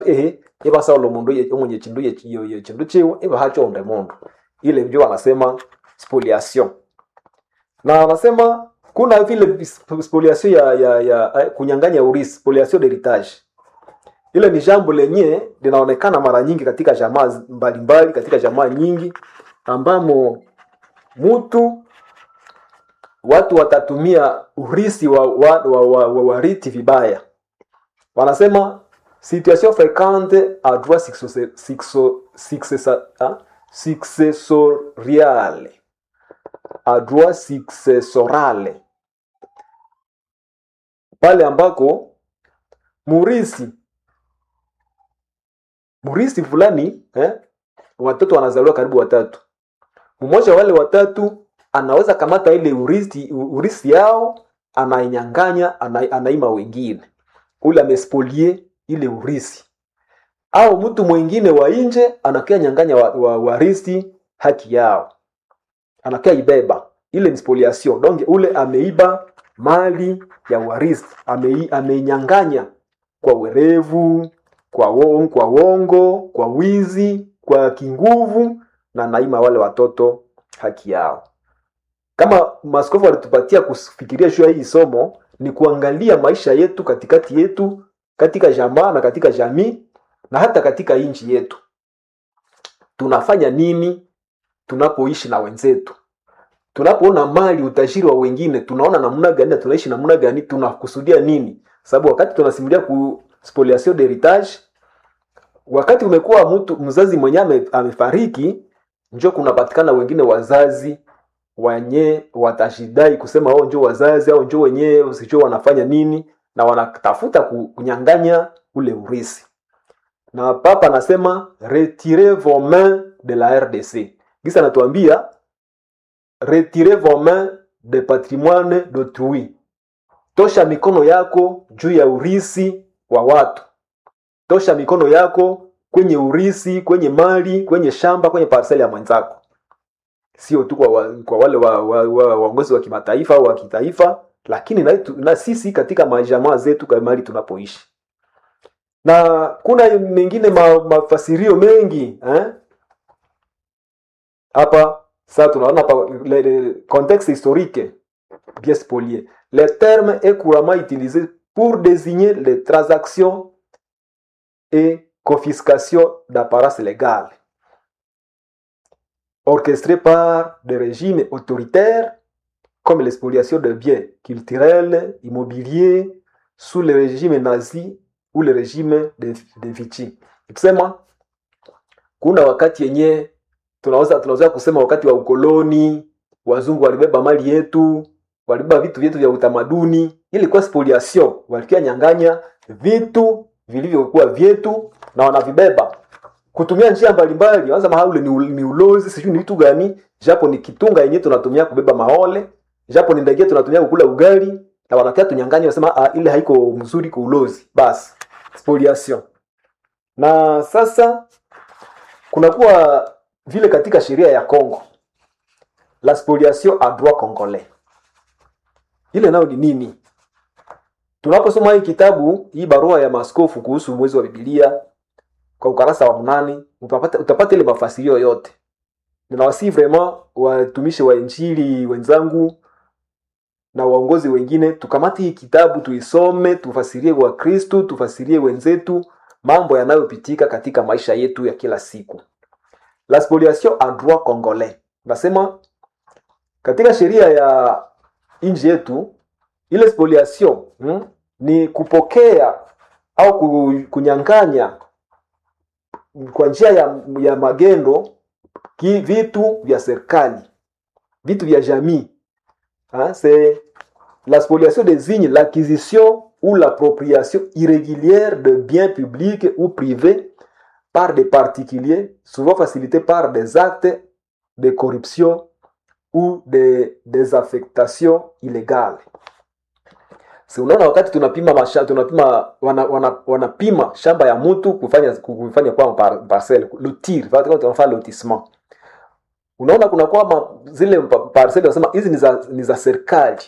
ehe ibasaula omundu ye- omunye chindu ye- ye- ye- chindu chiwe ibahachonde mundu ile ndio wanasema spoliation na wanasema kuna vile sp- spoliation ya, ya, ya eh, kunyang'anya urisi spoliation d'heritage ile ni jambo lenye linaonekana mara nyingi katika jamaa zi- mbalimbali katika jamaa nyingi ambamo mtu watu watatumia urisi wa, wa, wa, wa, wa wariti vibaya wanasema situation fréquente à droit successe- successo- successa- ah, successoriale à droit successorale pale ambako murisi murisi fulani eh, watoto wanazaliwa karibu watatu mmoja wale watatu anaweza kamata ile urisi, urisi yao anainyanganya ana, anaima wengine ule amespolie ile urisi au mtu mwingine wa nje anakia nyanganya wa, wa, warisi haki yao anakia ibeba ile ni spoliation donc ule ameiba mali ya warisi amei, ameinyanganya kwa werevu kwa wongo, kwa wongo kwa wizi kwa kinguvu na naima wale watoto haki yao kama maskofu walitupatia kufikiria juu ya hii somo ni kuangalia maisha yetu katikati yetu katika jamaa na katika jamii na hata katika nchi yetu tunafanya nini tunapoishi na wenzetu tunapoona mali utajiri wa wengine tunaona namna gani na tunaishi namna gani tunakusudia nini sababu wakati tunasimulia ku spoliation d'heritage wakati umekuwa mtu mzazi mwenyewe ame, amefariki njo kunapatikana wengine wazazi wenye watashidai kusema wao njo wazazi au njo wenyewe usijua wanafanya nini na wanatafuta ku- kunyang'anya ule urisi na papa anasema retirez vos mains de la rdc gisa anatuambia retirez vos mains de patrimoine d'autrui tosha mikono yako juu ya urisi wa watu tosha mikono yako kwenye urisi kwenye mali kwenye shamba kwenye parseli ya mwenzako sio tu kwa, wa, kwa wale waongozi wa, wa, waongozi wa kimataifa au wa kitaifa lakini na, tu- na sisi katika majamaa zetu kwa mali tunapoishi na kuna mengine ma, mafasirio mengi eh? hapa sasa tunaona hapa le, le, contexte historique bien spolié le terme est couramment utilisé pour désigner les transactions et confiscation d'apparatus légales orchestrées par des régimes autoritaires comme l'expoliation de biens culturels, immobiliers, sous le régime nazi ou le régime de, de Vichy. Kusema kuna wakati yenye tunaweza tunaweza kusema wakati wa ukoloni, wazungu walibeba mali yetu, walibeba vitu vyetu vya utamaduni, ilikuwa spoliation, walikuwa nyang'anya vitu vilivyokuwa vyetu na wanavibeba kutumia njia mbalimbali wanza mahala ule ni, ul- ni ulozi sijui ni vitu gani japo ni kitunga yenyewe tunatumia kubeba maole japo ni ndege tunatumia kukula ugali na wanakia tunyanganya wasema ah, ile haiko mzuri kwa ulozi basi spoliation na sasa kunakuwa vile katika sheria ya Congo la spoliation a droit congolais ile nayo ni nini tunaposoma hii kitabu hii barua ya maskofu kuhusu mwezi wa bibilia kwa ukarasa wa mnane utapata, utapata ile mafasirio yote ninawasii vraiment watumishi wa injili wenzangu na waongozi wengine tukamate hii kitabu tuisome tufasirie wakristu tufasirie wenzetu mambo yanayopitika katika maisha yetu ya kila siku la spoliation en droit congolais nasema katika sheria ya nchi yetu ile spoliation hmm, ni kupokea au ku- kunyang'anya kwa njia ya, ya magendo ki, vitu vya serikali vitu vya jamii hein, c'est la spoliation désigne l'acquisition ou l'appropriation irrégulière de biens publics ou privés par des particuliers, souvent facilitée par des actes de corruption ou de désaffectation illégale. Si unaona wakati tunapima masha, tunapima wana, wana, wanapima shamba ya mtu kufanya kufanya kwa par, parcelle lotir, tunafanya lotissement. Unaona kuna kwa ma, zile pa- parcelle wanasema hizi ni za ni za serikali.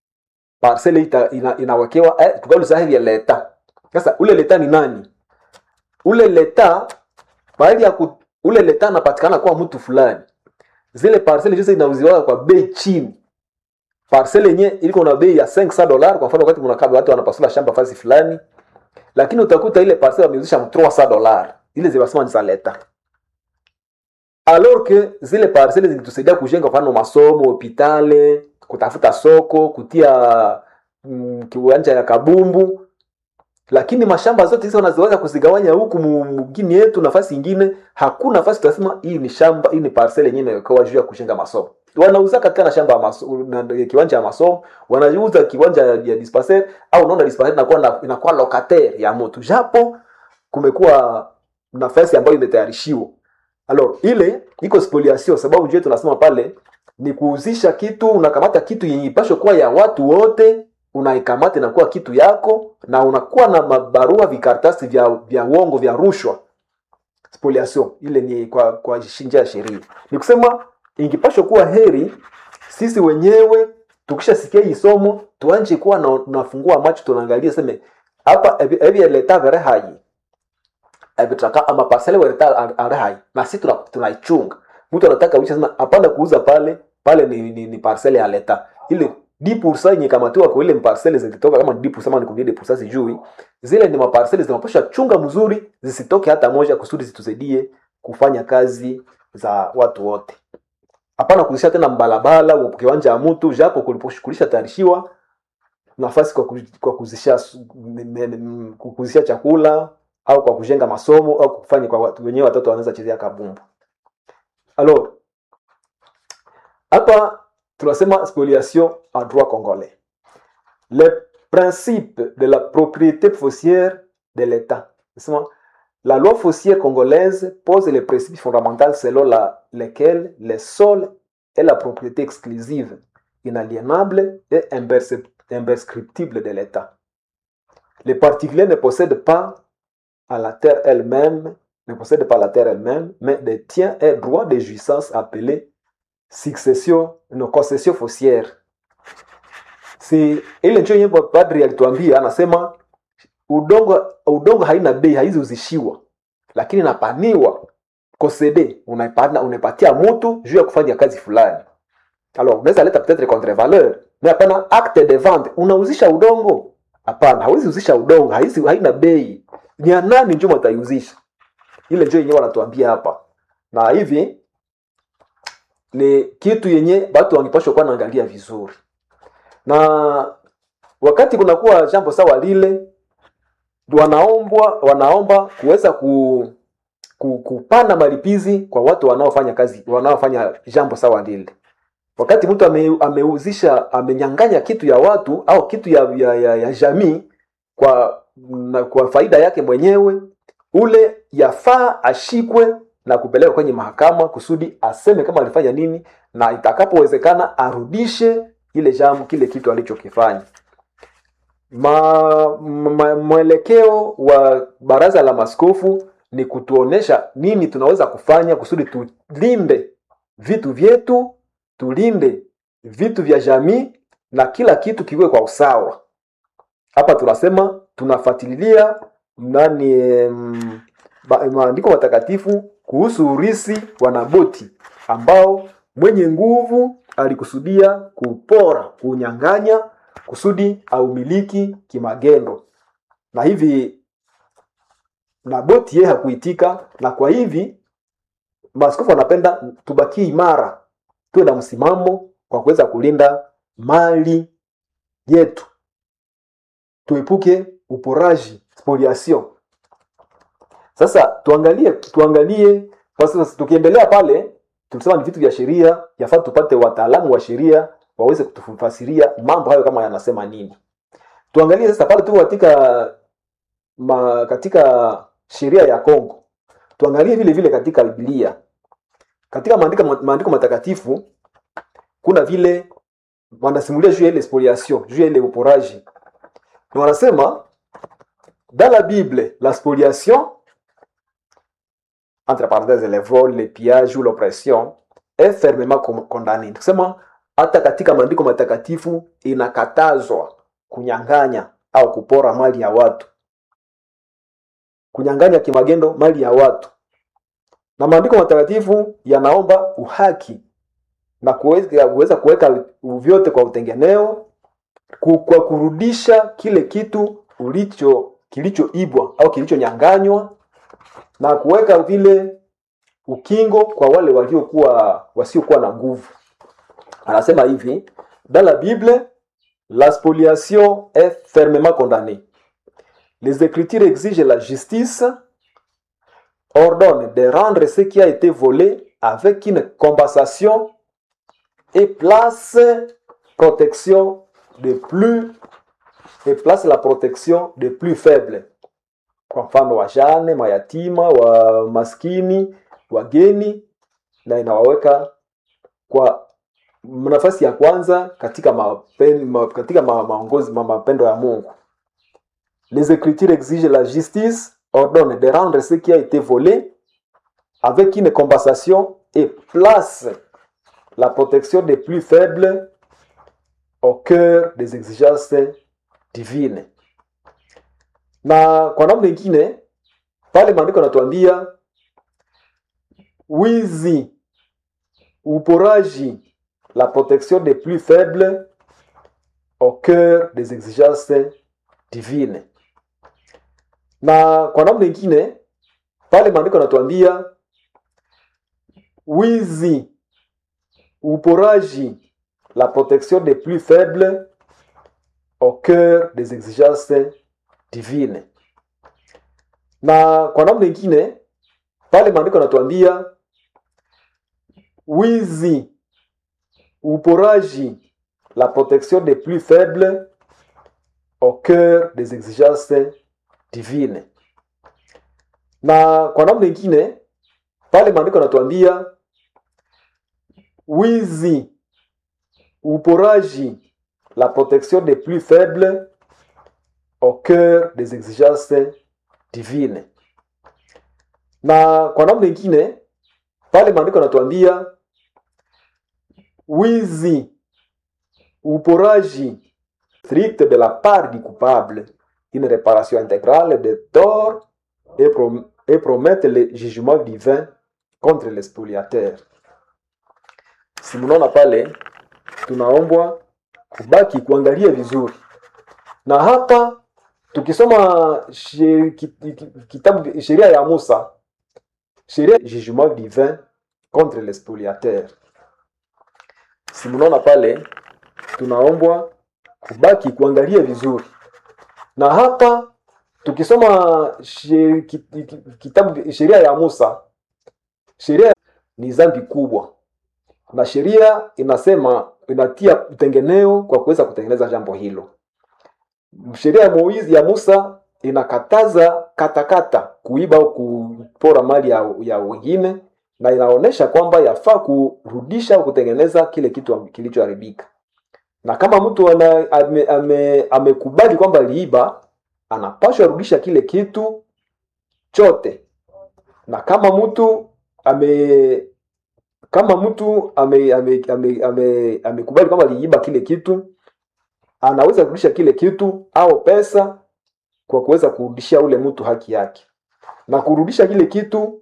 Parcelle ita, ina, inawekewa eh, tukauliza hivi ya leta. Sasa ule leta ni nani? ule leta mahali ya ku, ule leta anapatikana kwa mtu fulani zile parcele zote zinauziwa kwa bei chini parcele yenye iliko na bei ya 500 dollars kwa mfano wakati mnakaba watu wanapasula shamba fasi fulani lakini utakuta ile parcele wameuzisha 300 dollars ile zibasema ni za leta alors que zile parcele zilitusaidia kujenga mfano masomo hopitale kutafuta soko kutia mm, kiwanja ya kabumbu lakini mashamba zote hizo wanazoweza kuzigawanya huku mu- mgini yetu nafasi ingine hakuna nafasi tunasema hii ni shamba hii ni parcel yenyewe imewekewa juu ya kujenga masomo wanauza katika na shamba ya maso, na, kiwanja ya masomo wanauza kiwanja ya, ya dispensaire au unaona dispensaire inakuwa na, inakuwa locataire ya mtu japo kumekuwa nafasi ambayo imetayarishiwa alors ile iko spoliation sababu juu tunasema pale ni kuuzisha kitu unakamata kitu yenye ipasho kuwa ya watu wote unaikamata inakuwa kitu yako na unakuwa na mabarua vikaratasi vya vya uongo vya rushwa spoliation ile ni kwa kwa njia ya sheria ni kusema ingipashwa kuwa heri sisi wenyewe tukishasikia hii somo tuanje kuwa na, nafungua macho tunaangalia seme hapa ebi ebi leta vere hai ebitaka ama parcele wereta are hai na sisi tuna- tunaichunga mtu anataka uisha sema hapana kuuza pale pale ni, ni, ni parcele ya leta ile 10% yenye kamatiwa kwa ile parcele zilitoka kama 10% ama ni combien de pourcent sijui zile ni maparcele zinapaswa chunga mzuri zisitoke hata moja kusudi zitusaidie kufanya kazi za watu wote hapana kuzisha tena mbalabala wa kiwanja ya mtu japo kuliposhughulisha tayarishiwa nafasi kwa, ku- kwa kuzisha su- m- m- m- kuzisha chakula au kwa kujenga masomo au kufanya kwa watu wenyewe watoto wanaweza chezea kabumbu alors hapa tunasema spoliation en droit congolais le principe de la propriété foncière de l'état Nasema, la loi foncière congolaise pose les principes fondamentaux selon la, lesquels le sol est la propriété exclusive inaliénable et impercep- imprescriptible de l'état les particuliers ne possèdent pas à la terre elle-même, ne possède pas la terre elle-même, mais détient un droit de jouissance appelé succession, no, concession foncière. Si ile ndio yenye padri alituambia, anasema udongo udongo haina bei, haizi uzishiwa, lakini napaniwa kosede, unaipana unaipatia mtu juu ya kufanya kazi fulani. Alors unaweza leta peut-être contre-valeur, mais hapana acte de vente, unauzisha udongo hapana, hawezi uzisha udongo, haizi haina bei ni ya nani njo wataiuzisha ile njo yenyewe wanatuambia hapa na hivi ni kitu yenye watu wangepashwa kuwa naangalia vizuri na wakati kunakuwa jambo sawa lile wanaombwa wanaomba kuweza ku, ku, kupanda malipizi kwa watu wanaofanya kazi wanaofanya jambo sawa lile wakati mtu ame, ameuzisha amenyanganya kitu ya watu au kitu ya, ya, ya, ya jamii kwa na kwa faida yake mwenyewe ule yafaa ashikwe na kupelekwa kwenye mahakama kusudi aseme kama alifanya nini na itakapowezekana arudishe ile jambo kile kitu alichokifanya ma, ma, mwelekeo wa baraza la maskofu ni kutuonesha nini tunaweza kufanya kusudi tulinde vitu vyetu tulinde vitu vya jamii na kila kitu kiwe kwa usawa hapa tunasema tunafuatilia nani mm, ba- maandiko matakatifu kuhusu urisi wa Naboti ambao mwenye nguvu alikusudia kupora, kunyang'anya kusudi aumiliki kimagendo, na hivi Naboti yeye hakuitika, na kwa hivi maaskofu wanapenda tubakie imara, tuwe na msimamo kwa kuweza kulinda mali yetu tuepuke uporaji spoliation sasa tuangalie tuangalie kwa sasa tukiendelea pale tulisema ni vitu vya sheria yafaa tupate wataalamu wa sheria waweze kutufasiria mambo hayo kama yanasema nini tuangalie sasa pale tuko katika ma, katika sheria ya Kongo tuangalie vile vile katika Biblia katika maandiko maandiko matakatifu kuna vile wanasimulia juu ya ile spoliation juu ya ile uporaji na wanasema dans la Bible la spoliation entre parenthèses le vol le pillage ou l'oppression est fermement con- condamné kusema hata katika maandiko matakatifu inakatazwa kunyang'anya au kupora mali ya watu kunyang'anya kimagendo mali ya watu na maandiko matakatifu yanaomba uhaki na kuweza kuweza kuweka vyote kwa utengeneo ku- kwa kurudisha kile kitu ulicho kilichoibwa au kilichonyanganywa na kuweka vile ukingo kwa wale waliokuwa wasiokuwa na nguvu anasema hivi dans la bible la spoliation est fermement condamnée les écritures exigent la justice ordonnent de rendre ce qui a été volé avec une compensation et place protection de plus et place la protection de plus faible kwa mfano wajane mayatima wa maskini wageni na inawaweka kwa nafasi ya kwanza katika mapen, ma, katika ma, maongozi ma, mapendo ya mungu les écritures exigent la justice ordonnent de rendre ce qui a été volé avec une compensation et place la protection des plus faibles au cœur des exigences divines na kwa namna ingine pale maandiko yanatuambia wizi uporaji la protection des plus faibles au cœur des exigences divines na kwa namna ingine pale maandiko yanatuambia wizi uporaji la protection des plus faibles au cœur des exigences divines na kwa namna ingine pale maandiko yanatuambia wizi uporaji la protection des plus faibles au cœur des exigences divines na kwa namna ingine pale maandiko yanatuambia wizi uporaji la protection des plus faibles au cœur des exigences divines na kwa namna ingine pale maandiko yanatuambia wizi uporaji strict de la part du coupable une réparation intégrale des torts et, prom et promettre le jugement divin contre les spoliateurs si mnaona pale tunaombwa kubaki kuangalia vizuri na hapa tukisoma she- ki- ki- kitabu sheria ya musa sheria jugement divin contre les spoliateurs si mnaona pale tunaombwa kubaki kuangalia vizuri na hapa tukisoma she, ki, ki, kitabu sheria ya musa sheria ni dhambi kubwa na sheria inasema inatia utengeneo kwa kuweza kutengeneza jambo hilo sheria ya Moizi ya Musa inakataza katakata kuiba au kupora mali ya, ya wengine na inaonyesha kwamba yafaa kurudisha au kutengeneza kile kitu kilichoharibika na kama mtu ana, ame, ame, amekubali kwamba aliiba anapashwa rudisha kile kitu chote na kama mtu ame kama mtu ame, ame, ame, ame, amekubali kwamba aliiba kile kitu anaweza kurudisha kile kitu au pesa kwa kuweza kurudishia ule mtu haki yake na kurudisha kile kitu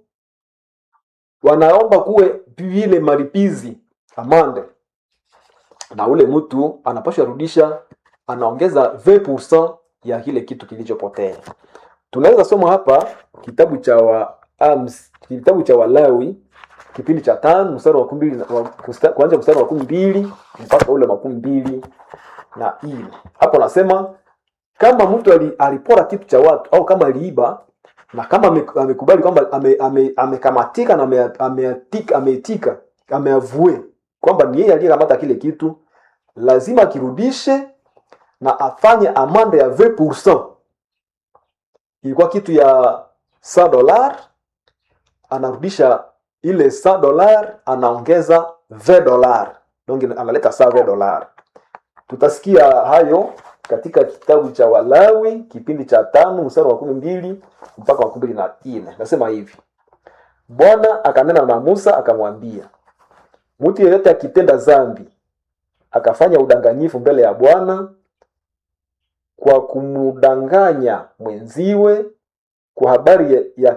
wanaomba kuwe vile malipizi amande na ule mtu anapashwa rudisha anaongeza 20% ya kile kitu kilichopotea tunaweza soma hapa kitabu cha wa, ams, kitabu cha walawi kipindi cha tano mstari wa kumi mbili wa- kusta- kuanzia mstari wa kumi mbili mpaka ule makumi mbili na nne hapo nasema kama mtu ali- alipora kitu cha watu au kama aliiba na kama ame- amekubali kwamba ame- ame- amekamatika na ame- ameatika ameitika ameavue kwamba ni yeye aliyekamata kile kitu lazima akirudishe na afanye amande ya 20% ilikuwa kitu ya 100 dolar anarudisha ile 100 dolar anaongeza 20 dolar donc analeta 120 dolar tutasikia hayo katika kitabu cha walawi kipindi cha tano mstari wa kumi mbili mpaka wa kumi mbili na nne nasema hivi bwana akanena na musa akamwambia mtu yeyote akitenda zambi akafanya udanganyifu mbele ya bwana kwa kumdanganya mwenziwe kwa habari ya, ya